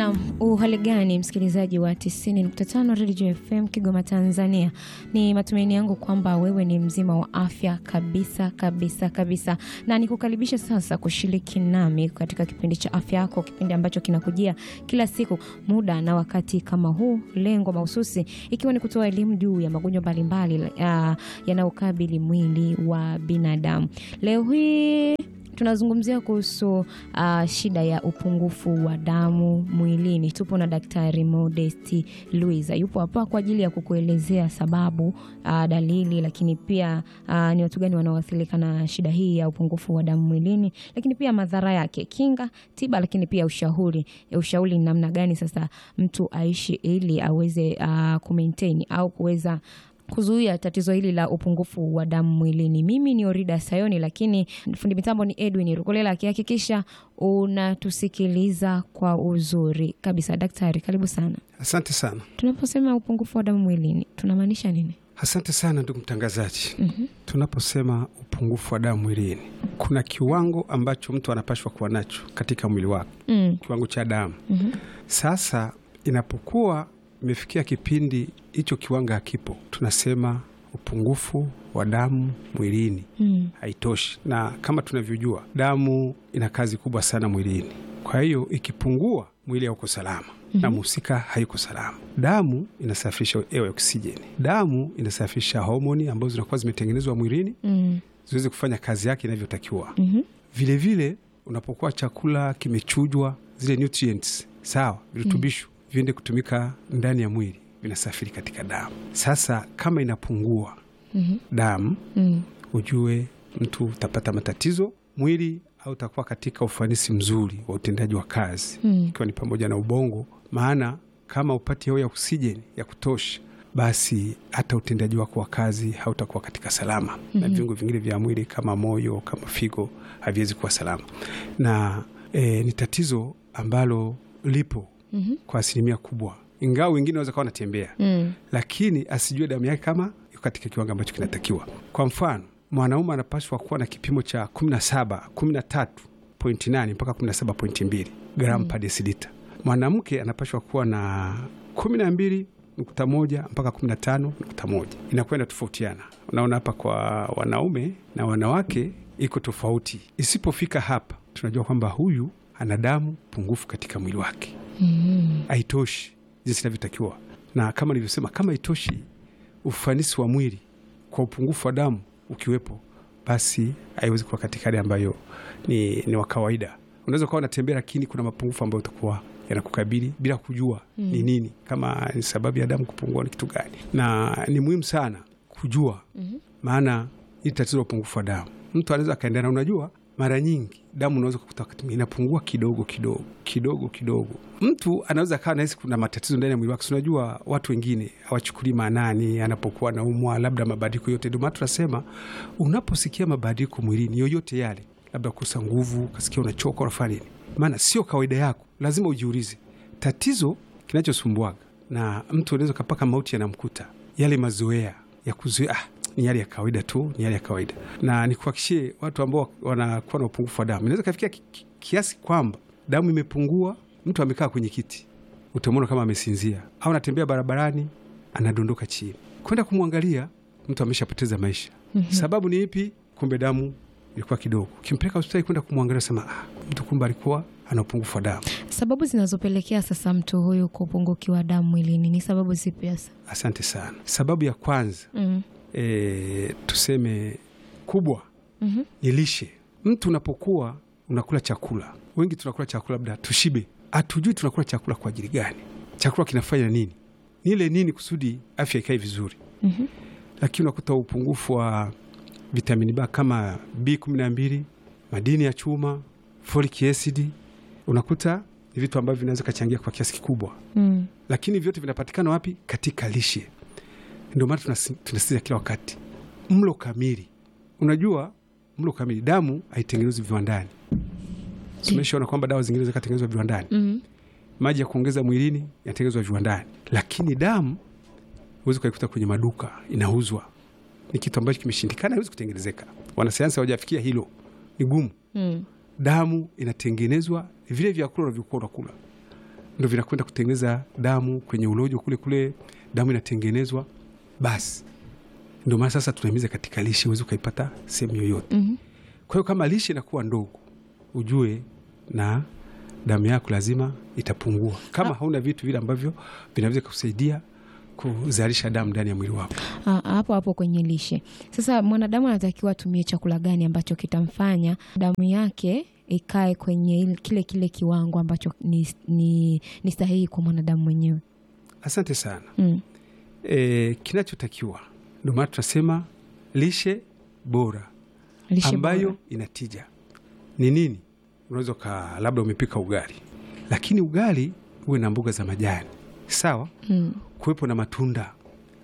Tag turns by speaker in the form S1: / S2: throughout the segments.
S1: Naam, uhali gani msikilizaji wa 90.5 Radio FM Kigoma Tanzania. Ni matumaini yangu kwamba wewe ni mzima wa afya kabisa kabisa kabisa, na nikukaribisha sasa kushiriki nami katika kipindi cha afya yako, kipindi ambacho kinakujia kila siku muda na wakati kama huu, lengo mahususi ikiwa ni kutoa elimu juu ya magonjwa mbalimbali uh, yanayokabili mwili wa binadamu. Leo hii tunazungumzia kuhusu uh, shida ya upungufu wa damu mwilini. Tupo na Daktari Modesti Luiza, yupo hapa kwa ajili ya kukuelezea sababu, uh, dalili, lakini pia uh, ni watu gani wanaoathirika na shida hii ya upungufu wa damu mwilini, lakini pia madhara yake, kinga, tiba, lakini pia ushauri. Ushauri ni namna gani sasa mtu aishi ili aweze uh, kumaintain au kuweza kuzuia tatizo hili la upungufu wa damu mwilini. Mimi ni Orida Sayoni, lakini fundi mitambo ni Edwin Rukolela akihakikisha unatusikiliza kwa uzuri kabisa. Daktari, karibu sana.
S2: Asante sana.
S1: Tunaposema upungufu wa damu mwilini tunamaanisha nini?
S2: Asante sana ndugu mtangazaji.
S1: Mhm.
S2: Tunaposema upungufu wa damu mwilini, kuna kiwango ambacho mtu anapashwa kuwa nacho katika mwili wake,
S1: Mm.
S2: kiwango cha damu.
S1: Mhm.
S2: Sasa inapokuwa imefikia kipindi hicho kiwango hakipo, tunasema upungufu wa damu mwilini
S1: Mm.
S2: haitoshi, na kama tunavyojua damu ina kazi kubwa sana mwilini. Kwa hiyo ikipungua, mwili hauko salama na mhusika hayuko salama. Damu inasafirisha hewa ya oksijeni, damu inasafirisha homoni ambazo zinakuwa zimetengenezwa mwilini
S1: Mm.
S2: ziweze kufanya kazi yake inavyotakiwa.
S1: Mhm.
S2: Vilevile unapokuwa chakula kimechujwa, zile nutrients sawa, virutubisho viende kutumika ndani ya mwili, vinasafiri katika damu. Sasa kama inapungua
S1: Mhm.
S2: damu
S1: Mm.
S2: ujue mtu utapata matatizo mwili au utakuwa katika ufanisi mzuri wa utendaji wa kazi
S1: Mm.
S2: ikiwa ni pamoja na ubongo. Maana kama upati hewa ya oksijeni ya kutosha, basi hata utendaji wako wa kazi hautakuwa katika salama, na viungo vingine vya mwili kama moyo, kama figo haviwezi kuwa salama, na e, ni tatizo ambalo lipo
S1: Mhm.
S2: kwa asilimia kubwa, ingawa wengine wanaweza kawa wanatembea
S1: Mm.
S2: lakini asijue damu yake kama iko katika kiwango ambacho kinatakiwa. Kwa mfano, mwanaume anapaswa kuwa na kipimo cha 17 13.8 mpaka 17.2 gramu per desilita. Mwanamke anapaswa kuwa na 12.1 mpaka 15.1, inakwenda tofautiana. Unaona hapa kwa wanaume na wanawake iko tofauti. Isipofika hapa, tunajua kwamba huyu ana damu pungufu katika mwili wake
S1: Mm.
S2: haitoshi jinsi inavyotakiwa, na kama nilivyosema, kama haitoshi ufanisi wa mwili kwa upungufu wa damu ukiwepo, basi haiwezi kuwa katika hali ambayo ni, ni wa kawaida. Unaweza ukawa unatembea, lakini kuna mapungufu ambayo utakuwa yanakukabili bila kujua ni nini, kama ni sababu ya damu kupungua ni kitu gani, na ni muhimu sana kujua maana hili tatizo la upungufu wa damu mtu anaweza akaendelea, na unajua mara nyingi damu unaweza kukuta wakati mwingine inapungua kidogo kidogo kidogo kidogo. Mtu anaweza akawa nahisi kuna matatizo ndani ya mwili wake. Si Unajua watu wengine hawachukulii maanani anapokuwa naumwa, labda mabadiliko yote. Ndio maana tunasema unaposikia mabadiliko mwilini yoyote yale, labda kukosa nguvu, ukasikia unachoka, unafanya nini? Maana sio kawaida yako, lazima ujiulize tatizo kinachosumbuaga, na mtu anaweza kapaka mauti yanamkuta yale mazoea ya kuzoea ah, ni hali ya kawaida tu, ni hali ya kawaida. Na nikuhakikishie watu ambao wanakuwa na upungufu wa damu, inaweza kafikia ki- ki- kiasi kwamba damu imepungua, mtu amekaa kwenye kiti, utamwona kama amesinzia, au anatembea barabarani, anadondoka chini. Kwenda kumwangalia, mtu ameshapoteza maisha. Sababu ni ipi? Kumbe damu ilikuwa kidogo. Ukimpeleka hospitali kwenda kumwangalia, sema ah, mtu kumbe alikuwa ana upungufu wa damu.
S1: Sababu zinazopelekea sasa mtu huyu kupungukiwa damu mwilini ni sababu zipi hasa?
S2: Asante sana. Sababu ya kwanza
S1: Mm.
S2: e, tuseme kubwa
S1: Mhm.
S2: ni lishe. Mtu unapokuwa unakula chakula, wengi tunakula chakula labda tushibe, hatujui tunakula chakula kwa ajili gani, chakula kinafanya nini, nile nini kusudi afya ikae vizuri.
S1: Mhm.
S2: Lakini unakuta upungufu wa vitamini B kama B12, madini ya chuma, folic acid, unakuta ni vitu ambavyo vinaweza kachangia kwa kiasi kikubwa
S1: Mm.
S2: lakini vyote vinapatikana wapi? Katika lishe. Ndio maana tunasi- tunasisitiza kila wakati mlo kamili. Unajua, mlo kamili, damu haitengenezwi viwandani. Tumeshaona kwamba dawa zingine zikatengenezwa viwandani,
S1: Mm.
S2: maji ya kuongeza mwilini yanatengenezwa viwandani, lakini damu huwezi ukaikuta kwenye maduka inauzwa. Ni kitu ambacho kimeshindikana, haiwezi kutengenezeka. Wanasayansi hawajafikia hilo, ni gumu.
S1: Mm.
S2: Damu inatengenezwa vile vyakula unavyokuwa unakula ndo vinakwenda kutengeneza damu kwenye ulojo kule kule, damu inatengenezwa. Basi ndio maana sasa tunahimiza katika lishe, huwezi ukaipata sehemu yoyote.
S1: Mhm.
S2: Kwa hiyo kama lishe inakuwa ndogo, ujue na damu yako lazima itapungua, kama hauna vitu vile ambavyo vinaweza kusaidia kuzalisha damu ndani ya mwili wako.
S1: Ah, hapo hapo kwenye lishe. Sasa mwanadamu anatakiwa atumie chakula gani ambacho kitamfanya damu yake ikae kwenye ile- kile kile kiwango ambacho ni, ni, ni sahihi kwa mwanadamu mwenyewe?
S2: Asante sana.
S1: Mm.
S2: E, kinachotakiwa ndio maana tunasema lishe bora
S1: Lishe
S2: ambayo
S1: bora.
S2: inatija ni nini? Unaweza ka labda umepika ugali, lakini ugali uwe na mboga za majani sawa,
S1: Mm.
S2: kuwepo na matunda,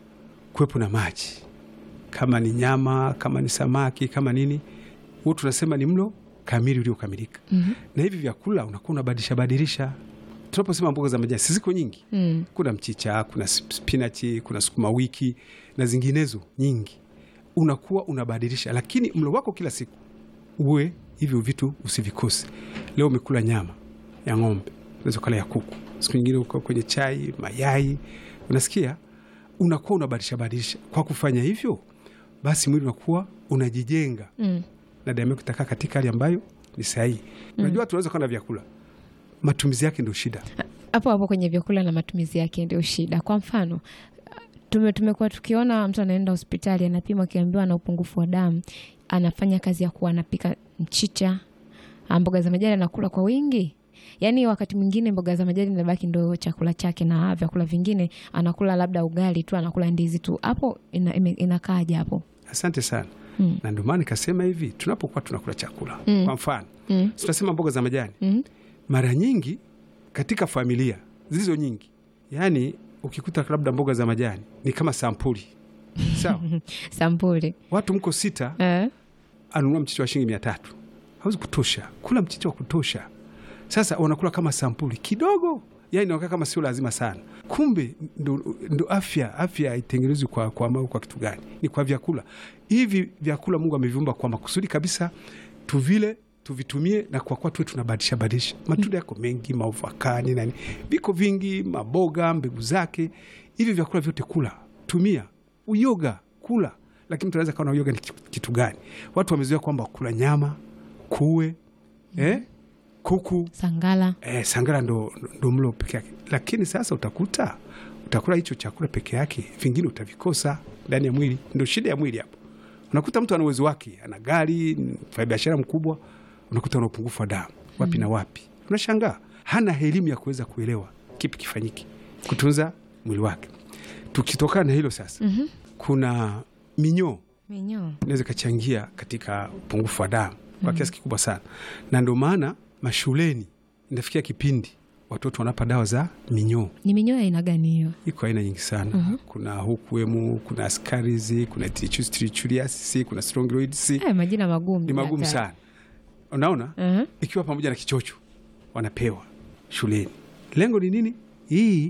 S2: kuwepo na maji, kama ni nyama, kama ni samaki, kama nini, huo tunasema ni mlo kamili uliokamilika.
S1: Mhm.
S2: Na hivi vyakula unakuwa unabadilisha badilisha. Tunaposema mboga za majani, si ziko nyingi
S1: Mm.
S2: kuna mchicha, kuna spinachi, kuna sukuma wiki na zinginezo nyingi. Unakuwa unabadilisha, lakini mlo wako kila siku uwe hivyo vitu usivikose. Leo umekula nyama ya ng'ombe, unaweza kula ya kuku, siku nyingine uko kwenye chai, mayai, unasikia, unakuwa unabadilisha badilisha. Kwa kufanya hivyo, basi mwili unakuwa unajijenga
S1: Mm.
S2: na damu yako itakaa katika hali ambayo ni sahihi. Unajua, tunaweza kuwa na vyakula, matumizi yake ndio shida.
S1: hapo hapo kwenye vyakula na matumizi yake ndio shida. Kwa mfano tume, tumekuwa tukiona mtu anaenda hospitali anapima, akiambiwa ana upungufu wa damu, anafanya kazi ya kuwa anapika mchicha, ah, mboga za majani anakula kwa wingi. Yaani wakati mwingine mboga za majani inabaki ndo chakula chake, na vyakula vingine anakula labda ugali tu, anakula ndizi tu. Hapo ina, ime- inakaaje hapo?
S2: Asante sana.
S1: Mm.
S2: na ndio maana nikasema hivi, tunapokuwa tunakula chakula
S1: Mm.
S2: kwa mfano
S1: Mm.
S2: tunasema mboga za majani,
S1: Mm.
S2: mara nyingi katika familia zilizo nyingi, yaani ukikuta labda mboga za majani ni kama sampuli sawa,
S1: Sampuli
S2: watu mko sita,
S1: eh?
S2: anunua mchicha wa shilingi mia tatu hawezi kutosha kula mchicha wa kutosha. Sasa wanakula kama sampuli kidogo, yani nakaa kama sio lazima sana. Kumbe ndo, ndo afya afya haitengenezwi kwa, kwa, kwa, kwa kitu gani? Ni kwa vyakula hivi. Vyakula Mungu ameviumba kwa makusudi kabisa, tuvile tuvitumie, na kwa kuwa tuwe tunabadilisha badilisha. Matunda yako mengi, maovakani nani, viko vingi, maboga, mbegu zake, hivi vyakula vyote kula, tumia. Uyoga kula, lakini mtu anaweza kaona uyoga ni kitu- kitu gani? Watu wamezoea kwamba kula nyama, kuwe eh, kuku
S1: Sangala
S2: eh, sangara ndo, ndo mlo peke yake, lakini sasa utakuta utakula hicho chakula peke yake, vingine utavikosa ndani ya mwili. Ndo shida ya mwili hapo. Unakuta mtu ana uwezo wake, ana gari, mfanya biashara mkubwa, unakuta ana upungufu wa damu wapi na wapi. Unashangaa hana elimu ya kuweza kuelewa kipi kifanyike kutunza mwili wake. Tukitokana na hilo sasa,
S1: Mhm.
S2: kuna minyoo
S1: minyoo
S2: inaweza ikachangia katika upungufu wa damu kwa kiasi kikubwa sana, na ndio maana mashuleni inafikia kipindi watoto wanapa dawa za minyoo.
S1: ni minyoo ya aina gani hiyo?
S2: Iko aina nyingi sana kuna hukuemu, kuna askarizi, kuna trichus trichuliasis, kuna strongyloids.
S1: Eh, majina magumu
S2: Ni magumu
S1: hatari.
S2: sana, unaona,
S1: Mhm.
S2: ikiwa pamoja na kichocho wanapewa shuleni. Lengo ni nini? Hii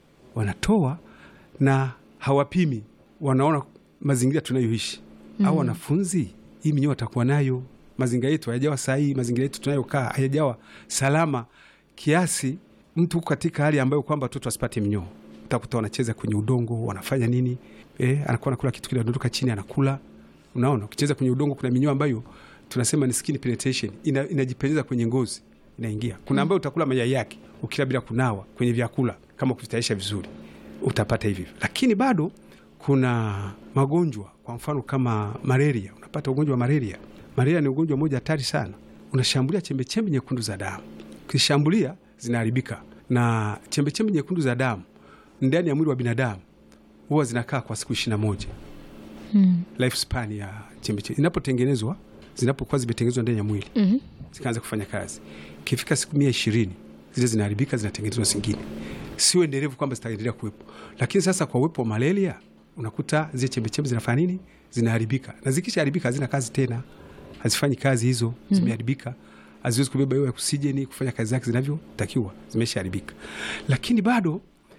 S2: wanatoa na hawapimi, wanaona mazingira tunayoishi au wanafunzi, hii minyoo watakuwa nayo. Mazingira yetu hayajawa sahihi, mazingira yetu tunayokaa hayajawa salama kiasi mtu huko katika hali ambayo kwamba watoto wasipate minyoo. Utakuta wanacheza kwenye udongo, wanafanya nini? Eh, anakuwa anakula kitu kile, anadondoka chini, anakula. Unaona, ukicheza kwenye udongo, kuna minyoo ambayo tunasema ni skin penetration, ina, inajipenyeza kwenye ngozi, inaingia. Kuna ambayo utakula mayai yake ukila bila kunawa kwenye vyakula, kama kuvitayarisha vizuri, utapata hivi. Lakini bado kuna magonjwa, kwa mfano kama malaria. Unapata ugonjwa wa malaria. Malaria ni ugonjwa mmoja hatari sana, unashambulia chembechembe nyekundu za damu. Ukishambulia zinaharibika, na chembechembe nyekundu za damu ndani ya mwili wa binadamu huwa zinakaa kwa siku ishirini na moja
S1: Mm.
S2: lifespan ya chembechembe inapotengenezwa, zinapokuwa zimetengenezwa ndani ya mwili
S1: Mhm.
S2: zikaanza kufanya kazi, ikifika siku mia ishirini zile zinaharibika, zinatengenezwa zingine, sio endelevu kwamba zitaendelea kuwepo. Lakini sasa kwa uwepo wa malaria, unakuta zile chembechembe zinafanya nini? Zinaharibika, na zikishaharibika hazina kazi tena, hazifanyi kazi hizo, zimeharibika, haziwezi kubeba hiyo oksijeni kufanya kazi zake zinavyotakiwa, zimeshaharibika. Lakini bado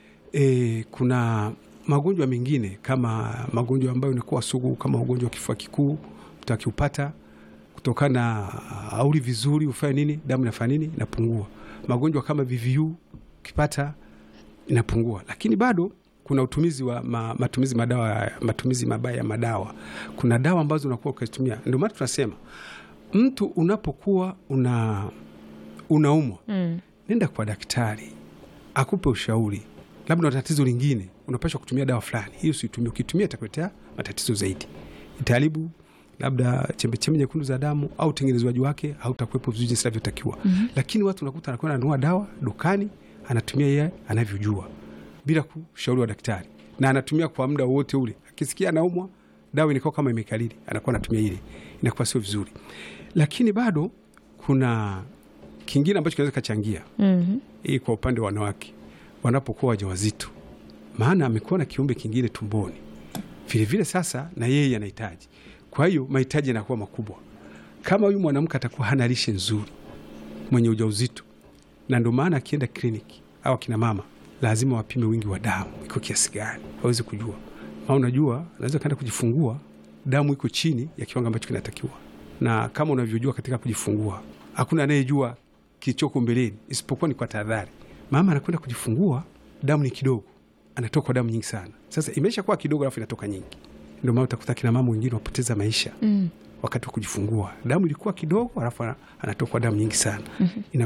S2: e, kuna magonjwa mengine kama magonjwa ambayo inakuwa sugu kama ugonjwa wa kifua kikuu, mtu akiupata kutokana na auli vizuri ufanye nini, damu inafanya nini, inapungua. Magonjwa kama VVU ukipata inapungua, lakini bado kuna utumizi wa ma, matumizi madawa, matumizi mabaya ya madawa. Kuna dawa ambazo unakuwa ukitumia, ndio maana tunasema mtu unapokuwa una unaumwa
S1: Mm.
S2: nenda kwa daktari akupe ushauri, labda una tatizo lingine, unapashwa kutumia dawa fulani, hii usitumie. Ukitumia itakuletea matatizo zaidi, itaharibu labda chembechembe nyekundu za damu au utengenezwaji wake hautakuwepo vizuri jinsi inavyotakiwa. Lakini watu unakuta anakwenda ananunua dawa dukani, anatumia yeye anavyojua bila kushauri wa daktari, na anatumia kwa muda wote ule. Akisikia anaumwa, dawa inakuwa kama imekalili, anakuwa anatumia ile, inakuwa sio vizuri. Lakini bado kuna kingine ambacho kinaweza kachangia
S1: Mhm.
S2: hii kwa upande wa wanawake wanapokuwa wajawazito, maana amekuwa na kiumbe kingine tumboni vilevile, sasa na yeye anahitaji. Kwa hiyo mahitaji yanakuwa makubwa. Kama huyu mwanamke atakuwa hana lishe nzuri, mwenye ujauzito, na ndio maana akienda kliniki au akina mama lazima wapime wingi wa damu iko kiasi gani, waweze kujua. Maana unajua unaweza kaenda kujifungua damu iko chini ya kiwango ambacho kinatakiwa, na kama unavyojua katika kujifungua hakuna anayejua kilichoko mbeleni isipokuwa ni kwa tahadhari. Mama anakwenda kujifungua, damu ni kidogo, anatoka damu nyingi sana. Sasa imesha kuwa kidogo, alafu inatoka nyingi. Ndio maana utakuta kina mama wengine wapoteza maisha
S1: Mm.
S2: wakati wa kujifungua, damu ilikuwa kidogo, alafu ana- anatokwa damu nyingi sana. Ina